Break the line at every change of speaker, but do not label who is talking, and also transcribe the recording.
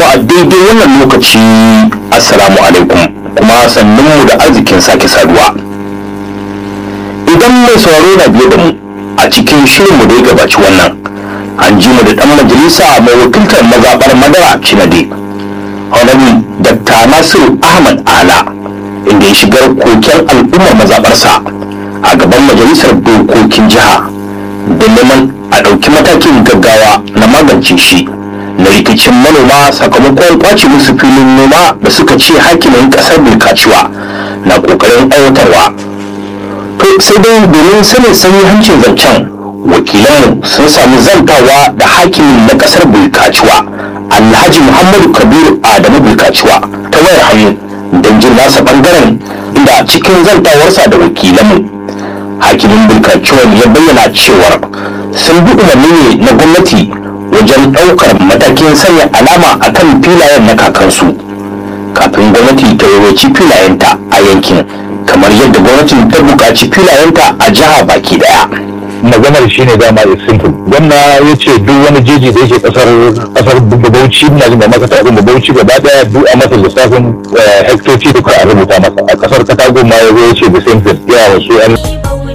a daidai wannan lokaci assalamu alaikum kuma sannunmu da arzikin sake saduwa idan mai sauraro na biye da mu a cikin shirinmu da ya gabaci wannan an ji mu da ɗan majalisa mai wakiltar mazaɓar madara cinade honorable dr nasiru ahmad ala inda ya shigar koken al'ummar mazaɓarsa a gaban majalisar dokokin jiha da neman a ɗauki matakin gaggawa na magance shi na rikicin manoma sakamakon kwace musu filin noma da suka ce hakimin ƙasar bilkaciwa na ƙoƙarin aiwatarwa to sai dai domin sanin sanyi hancin zancen wakilanmu sun sami zantawa da hakimin na ƙasar bilkaciwa alhaji muhammadu kabiru adamu bilkaciwa ta wayar hannu don jin nasa ɓangaren inda cikin zantawarsa da wakilanmu hakimin bilkaciwan ya bayyana cewar sun bi umarni ne na gwamnati wajen ɗaukar matakin sanya alama a kan filayen na kakansu kafin gwamnati ta yawanci filayenta a yankin kamar yadda gwamnatin ta buƙaci filayenta a jiha baki daya
maganar shi ne dama is simple gwamna ya ce duk wani jeji da yake kasar kasar bauchi na jin da maka ta abin bauchi gaba daya duk a masa lissafin hektoci duka a rubuta masa a kasar katago ma ya zo ya ce the same thing ya wasu an